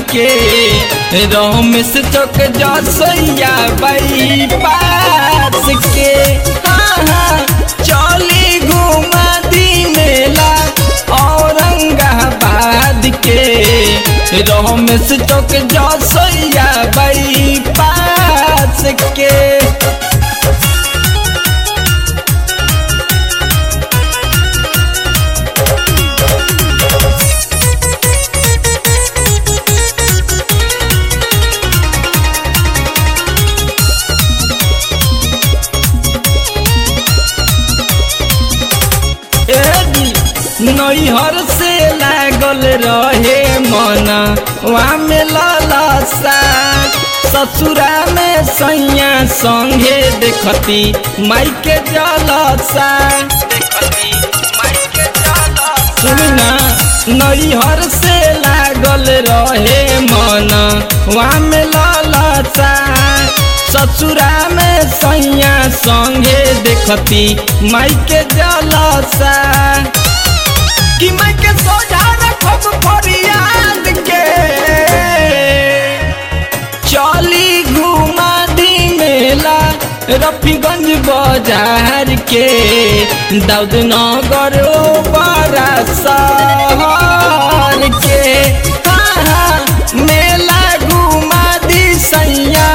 के रमेश चौक जसैया बाई पास के हाँ हाँ चली घुमा दी मेला औरंगाबाद के रमेश चौक जसैया बाई पास के नैहर से लागल रहे मन वहाँ में ललसा ससुरा में सैया संगे देखती माई के जलसा सुना नैहर से लागल रहे मन वहाँ में ललसा ससुरा में सैया संगे देखती माई के जलसा कि मैं के सोझा रखब फरियाद के चली घुमा दी मेला रफीगंज बाजार के दाऊद नगर बड़ा शहर के हाँ हाँ मेला घुमा दी सैया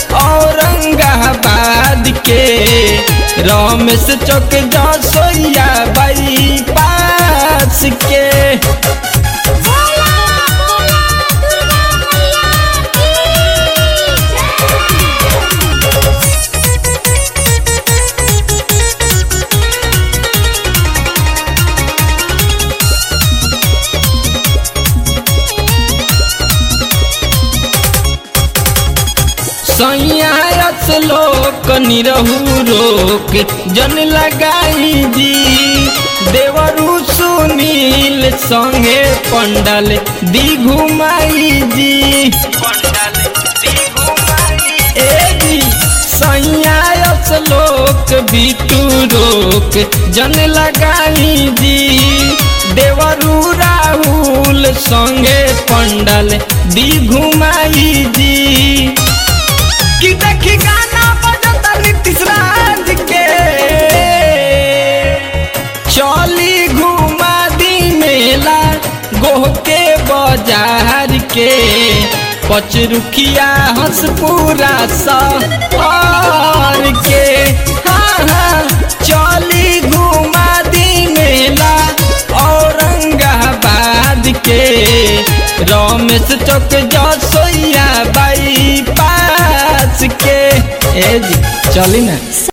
औरंगाबाद के रमेश चौक जसोइया बाई पास के बोला बोला दुर्गा मैया की जय सैयास लोक निरहू रोक जन लगाई जी देवरु सुनील संगे पंडल दी घुमाई जी ए जी सैयास लोक बिटू रोक जन लगाई जी देवरु राहुल संगे पंडल दी घुमाई जी कि देखी गाना बजता नीतीश राज के चली घुमा दी मेला गोह के बाजार के पचरुखिया हंसपुरा सहर के हाँ हाँ चली घुमा दी मेला औरंगाबाद के रमेश चौक जसोइया बाई पास के ए जी चली ना